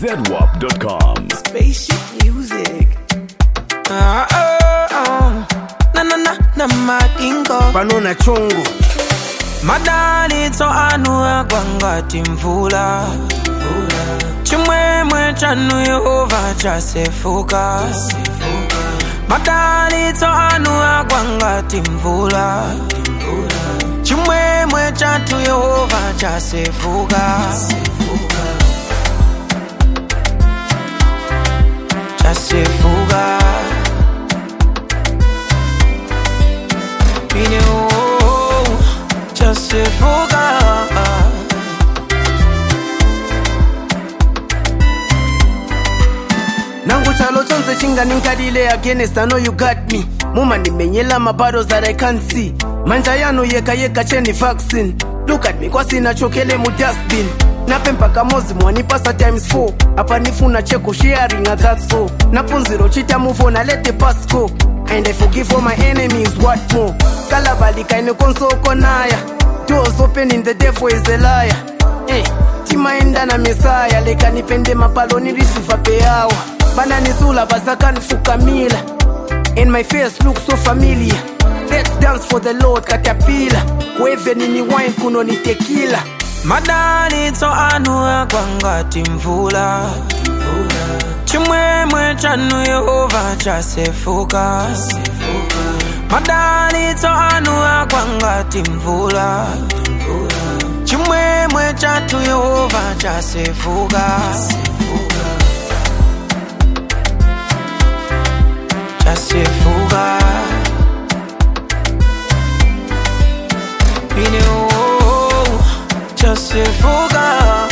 ZWAP.com. Spaceship music. Ah, ah, ah. Na na na na madingo panona chungu madalitso anu agwangati mvula chimwemwe chanu yehova chasefuka madalitso anu agwangati mvula chimwemwe chatu yehova chasefuka chasefuka ine oh, chasefuka nangu chalo chonse chinganinkalile against i know you got me mumandimenyela mabattles that i can't see manja yanu yeka yeka cheni vaccine look at me kwasina chokele mu dustbin nape mpaka mozi mwanipasa times 4 apa nifuna cheko sharing a that's all napunziro chita move on I let the past go and i forgive all my enemies what more kalabalika ine konsoko naya doors open in the devil is a liar eh, timaenda na mesaya leka nipende mapalo nilisifa peyawa bananisula basakanifukamila and my face look so familiar let's dance for the lord katapila kuevenini wine kuno ni tekila madalitso anu agwangati mvula chimwemwe chanu yehova chasefuka madalitso anu agwangati mvula chimwemwe chatu yehova chasefuka chasefuka ine oh, chasefuka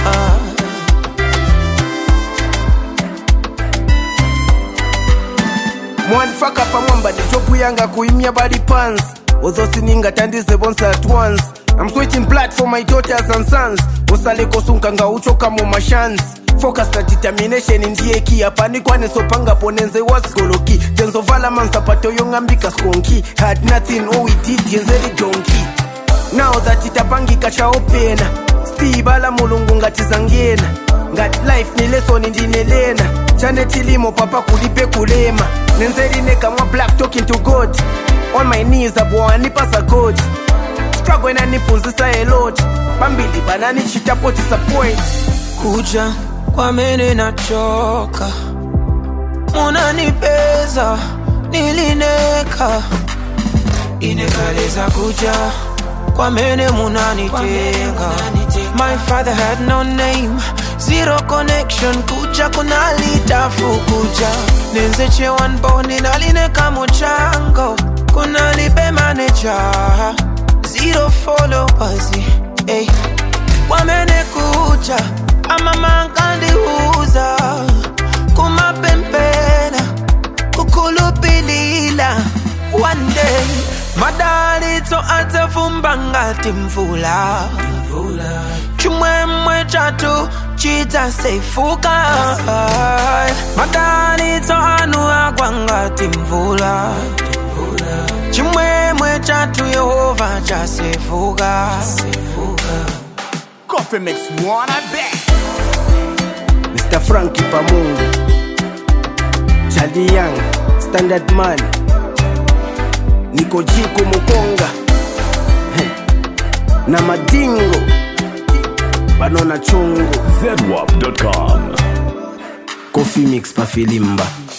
mwanifaka pamwamba ndichopu yanga kuimya body pants although siningatandize bonse at once i'm switching blood for my daughters and sons usaleko nga uchoka mu mashans focus na determination ndiye ki apanikwanisopanga ponenze wasigoloki tenzovala mansapato yong'ambika skonki had nothing all we did yenzeri donki now that itapangika chaopena stibala mulungu ngatizangena ngati life ni lesoni ndinelena chane chilimo papa kulipe kulema nenzerine kamwa black talking to god on my knees abwanipasa god struggle inanipunzisa a lot pambili bananichitapo disappoint kuja kwamene nachoka munanipeza nilineka inekaleza kuja kwamene munanitenga my father had no name zero connection kuja kunalitafu kuja nenzeche wanboni nalineka muchango kunalibe maneja zero followers hey. kwamene kuja amamankandiuza kumapempena kukhulupilila one day madalitso atafumba ngati mvula chimwemwe chatu chidzasefuka madalitso anu agwa ngati mvula chimwemwe chatu yehova chasefuka Coffee Mix One, I bet. mr franki pamungu chali young standard man niko jiko mukonga Heh. na madingo banona chungu ZWAP.com. coffee mix pafilimba